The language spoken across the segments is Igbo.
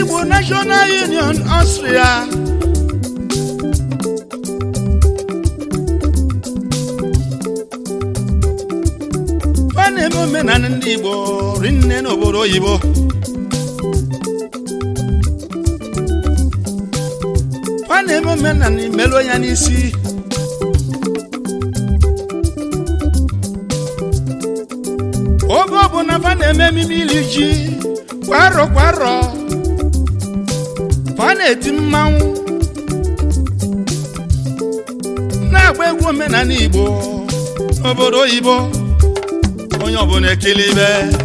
Igbo National Union Austria ọ na-eme omenala ndị Igbo rinne n'obodo oyibo ọ na-eme omenala imelụ ya n'isi oge ọbụla fa na-eme ememe iri ji kwa arọ kwa arọ fa na-eti mmanwụ na-agba egwu omenala Igbo n'obodo oyibo onye ọbụla ekele ibe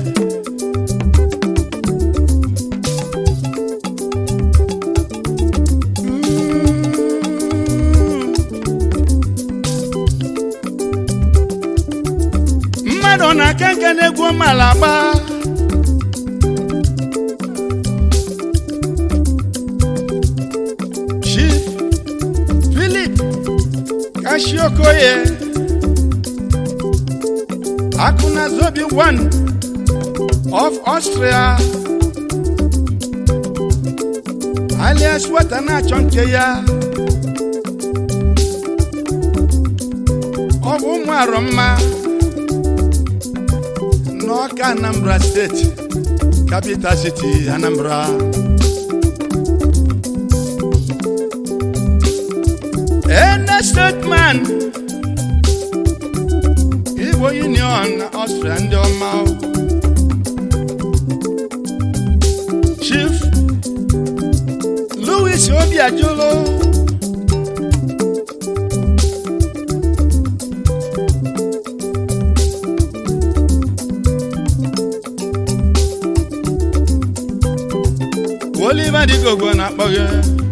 mmadụ na-aka nka na-egwu ọmala agba Chief Philip Kashiokoye Akuna Zobi one of Austria alias wata na-achọ nke ya ọ bụ ụmụ arọ mma n'ọka Anambra steeti capital city Anambra ene stateman Igbo Union Austria ndị ọma Chief Louis Obiajulu Oliver Digogbo na-akpọ gị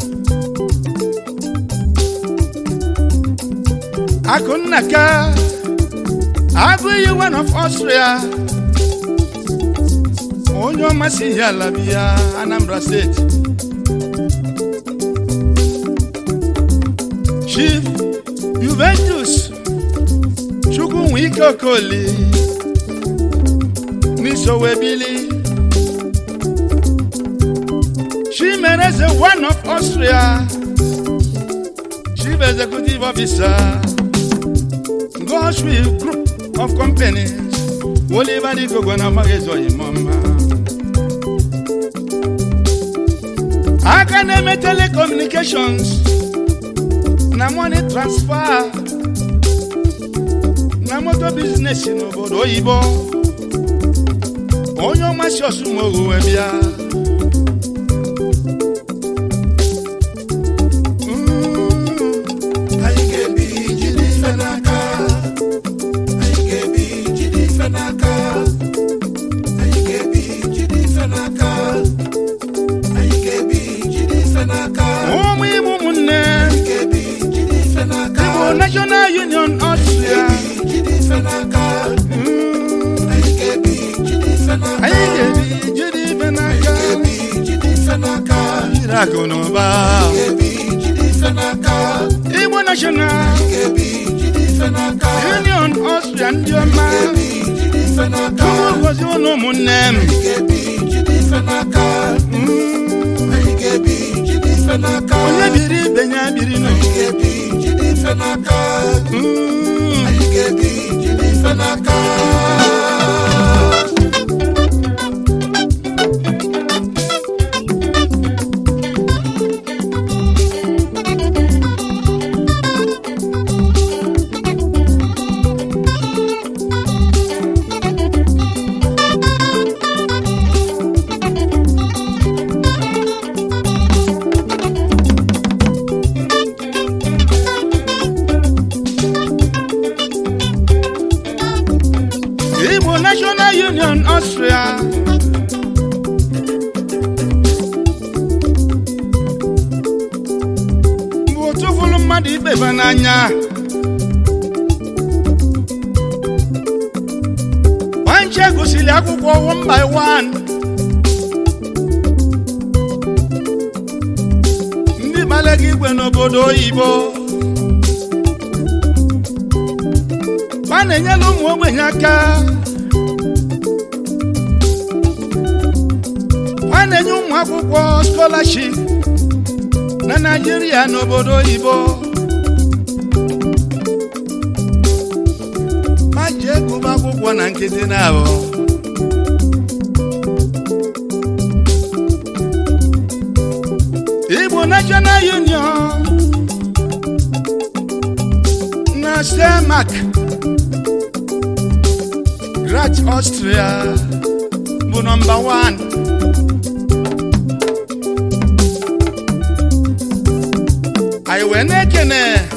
Akụnnaka abụghị one of Austria onye ọmasị ihe ala bi ya Anambra steeti Chief Juventus Chukwunwike Okoli n'Isowebili Chimereze one of Austria Chief Executive Officer Goshwill Group of Companies Oliver Digogo na Magezo Imoma aka na-eme telecommunications na money transfer na moto biznes n'obodo oyibo onye ọmasị ọsụmogu wee bịa Anyị ga-ebi jide ife n'aka. Anyị ga-ebi jide ife n'aka. Anyị ga-ebi jide ife n'aka. Anyị ga-ebi jide ife n'aka. ụmụ ime ụmụnne Anyị ga-ebi jide ife n'aka. Igbo National Union Austria Anyị ga-ebi jide ife n'aka. Anyị ga-ebi jide ife n'aka. anyị ga-ebi jide ibe Anyị n'aka ga-ebi jide ife n'aka. jiri akụ na ụba Anyị ga-ebi jide ife n'aka. Igbo National Anyị ga-ebi jide ife n'aka. Union Austria ndị ọma Anyị ga-ebi jide ife n'aka. Chukwu gozie ụlọ ụmụnne m Anyị ga-ebi jide ife n'aka. Anyị ga-ebi jide ife n'aka. onye biri ibe ya biri nụ Anyị ga-ebi jide ife n'aka. Mm. Anyị ga-ebi jide ife n'aka. Igbo National Union Austria bụ otu fụrụ mmadụ ikpeba n'anya nwanche gosiri akwụkwọ one by one ndị gbalaga igwe n'obodo oyibo a na-enyela ụmụ ogbenye aka a a na-enye ụmụ akwụkwọ scholarship na naijiria n'obodo oyibo ma ji egụba akwụkwọ na nkịtị na ahụ igbo national union na semak grat austria bụ nọmba 1 anyị wee na-ekene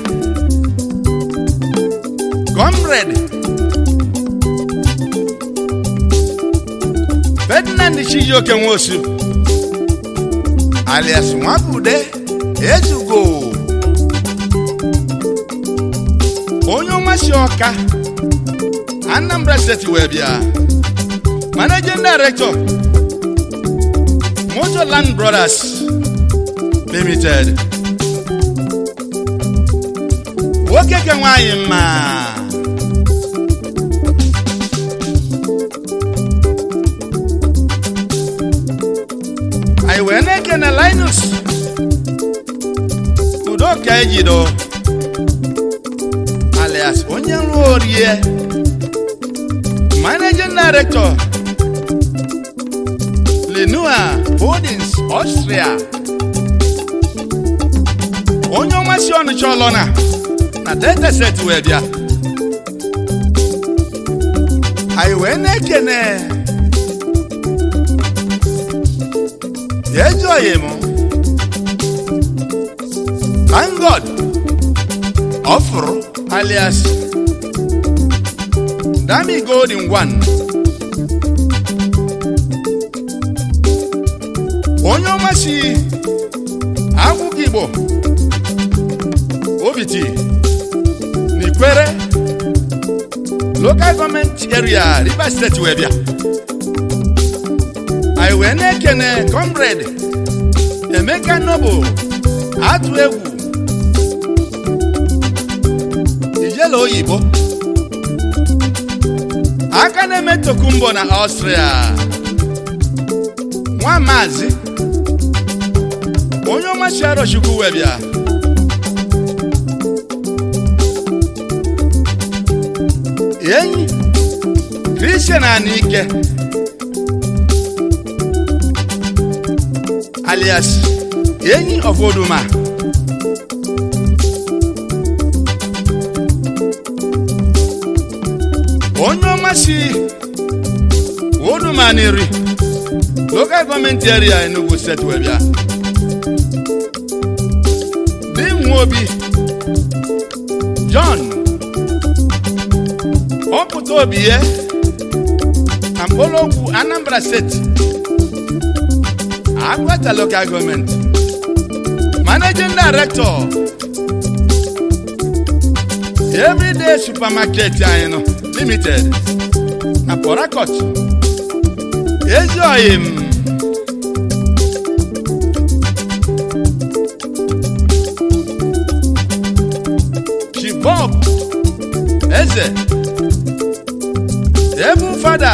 comrade ferdinand chijioke nwosu alias nwabude ezugo onye ọma si ọka anambra steeti wee bịa managing director motorland brothers limited nwoke ke nwanyị mma anyị wee na-ekene linus udoka ejido alias onye nrụ orie managing director lenua holdings austria onye ọma si ọnụcha ọlọna na delta set wee bịa anyị wee na-ekene ejoghị m thank god ọfụrụ alias dami golden one onye ọma si akwụkwọ igbo obiti n'ikwere local gọọmenti area rivers steeti wee bịa anyị wee na-ekene comrade emeka nobo atụ egwu ijele oyibo aka na-eme tokumbo na ọstria nwa maazị onye ọmasị arọchukwu wee bịa enyi kristian anike alias enyi of oduma onye ọma si oduma n'iri local gọọmenti area enugu steeti wee bịa di nwa obi john ọpụta obi ya na mkpọrọgwụ anambra steeti agwata local gọọmenti managing director everyday supermarket anyị nọ limited na port harcourt ezi oyim chibob eze ebu fada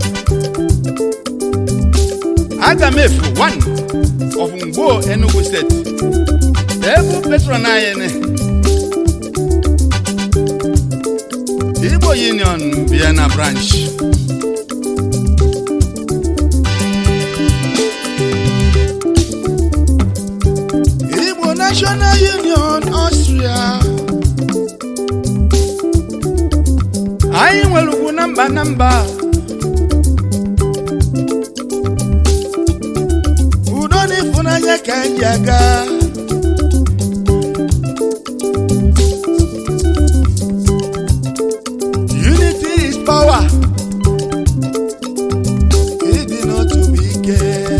agamefu one of ngwo enugu steeti ebu petron anyị ni igbo union vienna branch igbo national union austria anyị nwere ugwu na mba na mba udo na ịfụnanya ka anyị aga unity is power ịdị n'otu bụ ike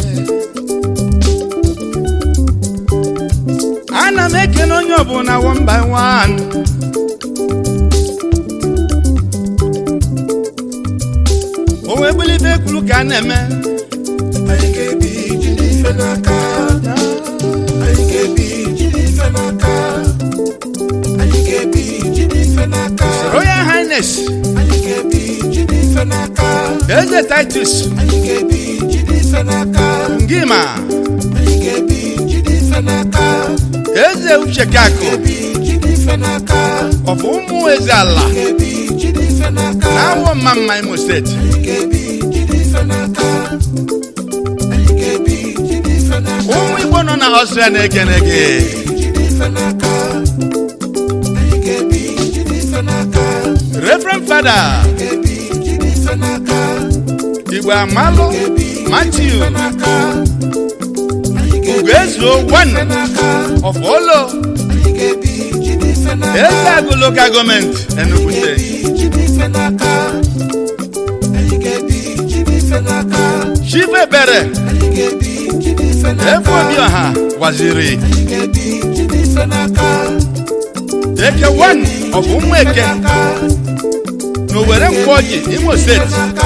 ana m ekene onye ọbụla one by one o wee bulibe ekwuru ka a na-eme anyị ga-ebi jide ife n'aka anyị ga-ebi jide ife n'aka anyị ga-ebi jide ife n'aka royal highness anyị ga-ebi jide ife n'aka eze titus anyị ga-ebi jide ife n'aka gima anyị ga-ebi jide ife n'aka eze uche kakụ ebi jide ife n'aka ọfụ ụmụ eze ala ga-ebi jide ife n'aka na awọ mma mma imo steeti anyị ga-ebi jide ife n'aka anyị ga-ebi jide ife n'aka ụmụ igbo nọ na ọsịa na-ekene gị jide ife n'aka anyị ga-ebi jide ife n'aka reverend fada ga-ebi jide ife n'aka igbo amalụ matiu n'aka anyị ga-ebi ugoezuo one n'aka of olo anyị ga-ebi jide ife n'aka eze agụ local gọọmenti enugu steeti jide ife n'aka anyị ga-ebi jide ife n'aka chief ebere anyị ga-ebi jide ife efe n'aka obi ọha gwaziri anyị ga-ebi jide ife n'aka eke one of ụmụ eke n'aka na owere mkpọji imo steeti n'aka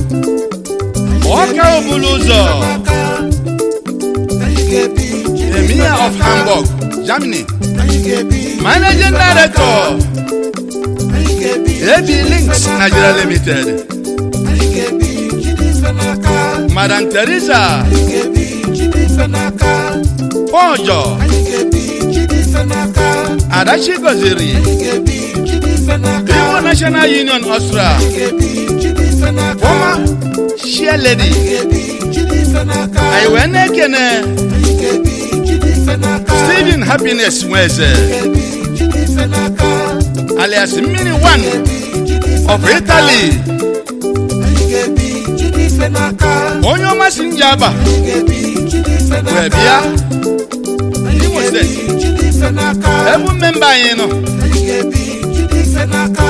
ọka obulu ụzọ n'aka anyị ga-ebi jide ife emir of n'aka. hamburg germany anyị ga-ebi managing director anyị ga-ebi ab links nigeria limited anyị ga-ebi jide ife n'aka madam teresa anyị ga-ebi jide ife n'aka pọjọ anyị ga-ebi jide ife n'aka adachi goziri anyị ga-ebi jide ife n'aka igbo national union austria anyị ga-ebi jide ife n'aka former share lady anyị ga-ebi jide ife n'aka anyị wee na-ekene anyị ga-ebi jide ife n'aka stephen happiness nweze ga-ebi jide ife n'aka alias mmiri one jide ife of italy anyị ga-ebi jide ife n'aka onye ọmasị njaba anyị ga-ebi jide ife n'aka wee bịa anyị Imo ga-ebi steeti jide ife n'aka ebu mmemba anyị nọ anyị ga-ebi jide ife n'aka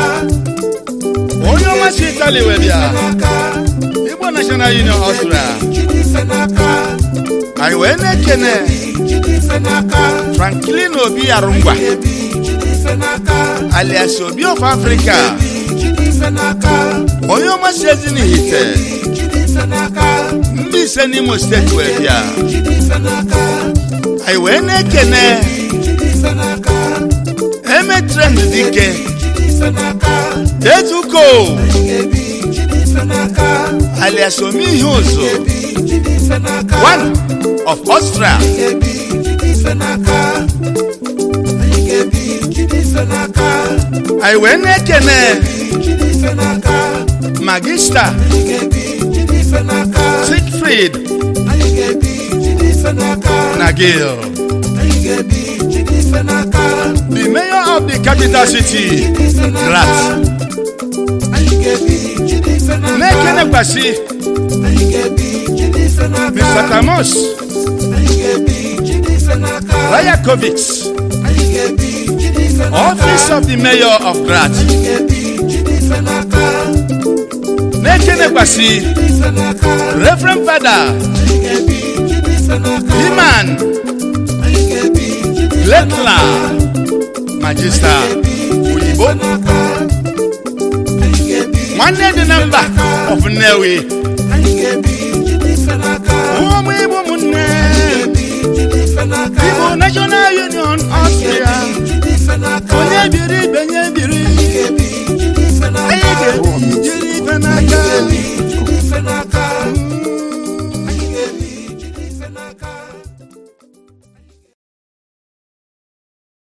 onye ọmasị italy wee bịa n'aka igbo national union austria jide ife n'aka anyị wee na-ekene jide ife n'aka franklin obi arụngwa ga-ebi jide ife n'aka alias obi of africa jide ife n'aka onye ọmasị ezinihite jide ife n'aka ndị ise n'imo steeti wee bịa jide ife n'aka anyị wee na-ekene jide ife n'aka eme trend dike jide ife n'aka etuko ga-ebi jide ife n'aka alias omihe ụzụ ga-ebi jide ife n'aka one of austria ga-ebi jide ife n'aka anyị ga-ebi jide ife n'aka anyị wee na-ekene jide ife n'aka magista anyị ga-ebi jide ife n'aka sigfrid anyị ga-ebi jide ife n'aka na gil anyị ga-ebi jide ife n'aka the mayor of the capital city jide ife n'aka grat anyị ga-ebi jide ife n'aka na-ekenekwasị anyị ga-ebi jide ife n'aka mr tamos anyị ga-ebi jide ife n'aka rayakovics anyị ga-ebi jide ife n'aka office of the mayor of grat anyị ga-ebi jide ife n'aka na-ekenekwasị ife n'aka reverend fada anyị ga-ebi jide ife n'aka iman anyị ga-ebi jide ife letla magista oyibo n'aka anyị ga-ebi nwanne dị na mba of nnewi anyị ga-ebi jide ife n'aka ụmụ igbo ụmụnne bi jide ife n'aka igbo national union austria jide ife n'aka onye biri ibe nye biri ga-ebi jide ife n'aka anyị ga-ebi jiri ife n'aka